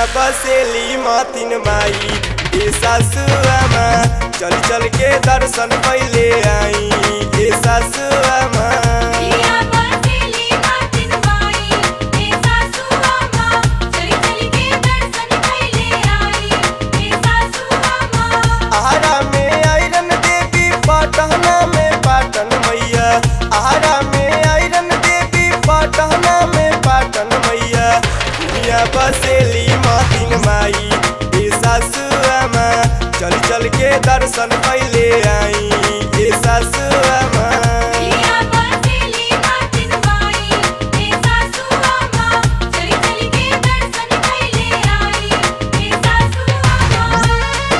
बसेली मातिन माई ए सासुआमा चल चल के दर्शन पहले आई ए सासुआमा पिया बसेली मातिन माई ए सासू अम्मा चली चली के दर्शन कैले आई ए सासू अम्मा आहारा में आयरन देवी पाटना में पाटन मैया आहारा में आयरन देवी पाटना में पाटन मैया दुनिया बसेली मातिन माई ए सासुआमा चल चल के दर्शन पहले आई ए सासुआमा पिया बसेली मातिन माई ए सासू अम्मा चली चली के दर्शन कैले आई ए सासू अम्मा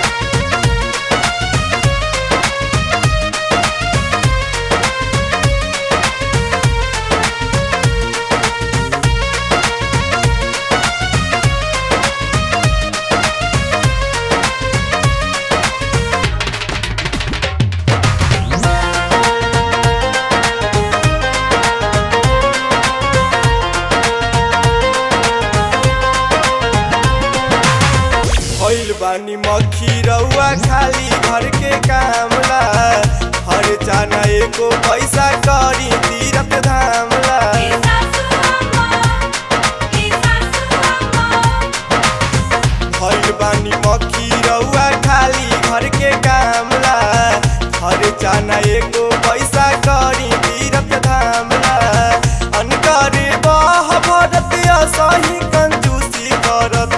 भइल बानी मक्खी रउआ खाली घर के कामला हर चाना एको पैसा करी तीरथ धामला ए सासू अम्मा ए सासू अम्मा भइल बानी मक्खी रउआ खाली घर के कामला हर चाना एको पैसा करी तीरथ धामला अनकर बह भरत असही कंजूसी करत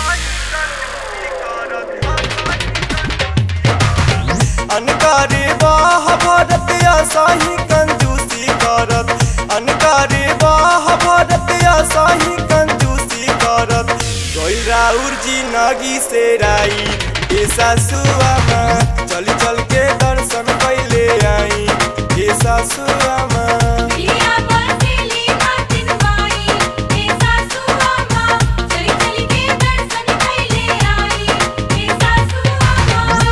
अनकारी बाह भरत असही कंजूसी करत अनकारी बाह भरत असही कंजूसी करत कोई राउर जी नगी से राई ए सासुआमा चल चल के दर्शन पहले आई ए सासुआमा पिया बसेली मातिन माई ए सासू अम्मा चली चली के दर्शन कैले आई ए सासू अम्मा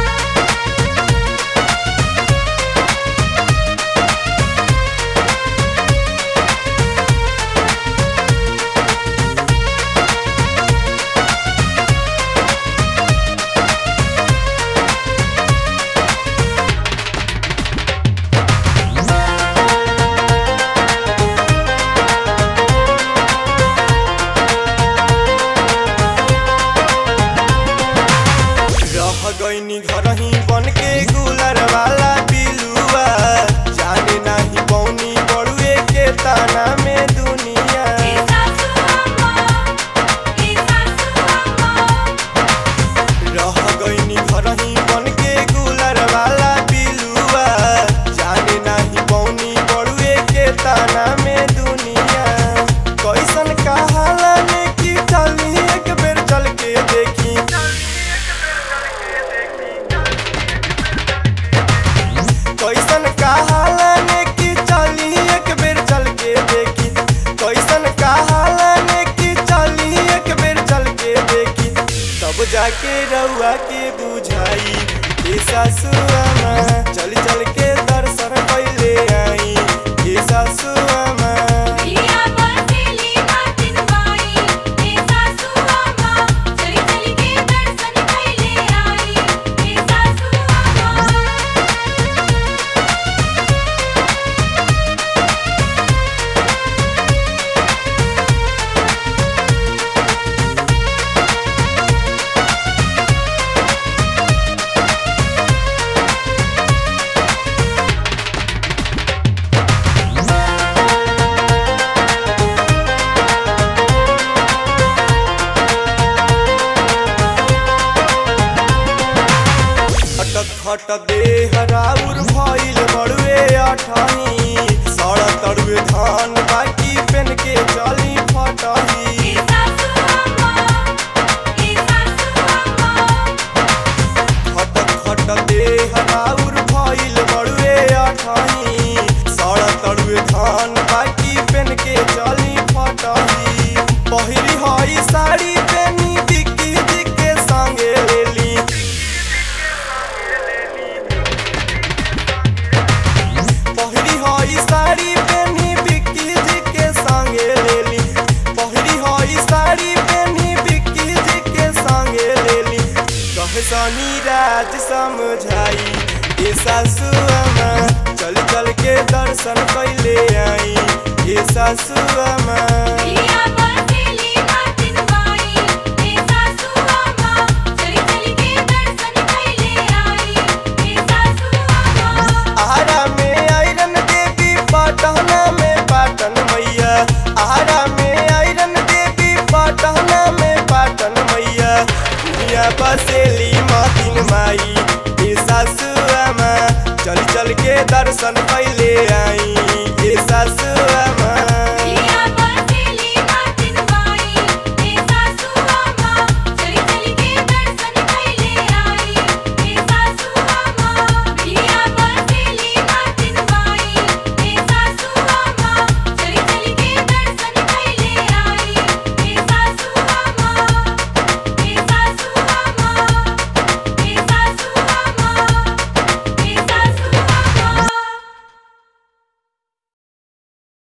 रह गईनी घर ही बन के गुलर वाला बिलुआ जाने नाही पौनी बड़ुए के ताना में दुनिया ए सासू अम्मा ए सासू अम्मा रह गईनी घर ही बन के गुलर वाला बिलुआ जाने नाही पौनी बड़ुए के ताना में दुनिया कैसन कहाला ने की चली एक बेर चल के देखी कैसन कहाला ने की चली एक बेर चल के देखी कैसन कहाला ने की चली एक बेर चल के देखी तब जाके रउआ के बुझाई ए सासुआमा चल चल के दर्शन पहले आई ए सासुआमा पिया बसेली मातिन माई ए सासू अम्मा चली चली के दर्शन कैले आई ए सासू अम्मा खटक खट देह राउर भइल बड़ुए अठही सड़ तड़ुए धान बाकी पेन के चली फटही ए सासू अम्मा ए सासू अम्मा खटक खट देह राउर भइल बड़ुए अठही सड़ तड़ुए धान बाकी पेन के चली फटही पहिरी हई साड़ी पेनी दिक्की दिक्के संगे लेली सासुआमा पिया बसेली मातिन माई हे सासू अम्मा चली चली के दर्शन कैले आई हे सासू अम्मा आहारा में आयरन देवी पाटना में पाटन मैया आहारा में आयरन देवी पाटना में पाटन मैया दुनिया बसेली मातिन माई ये सासुआमा चल चल के दर्शन कैले आई ये सासुआ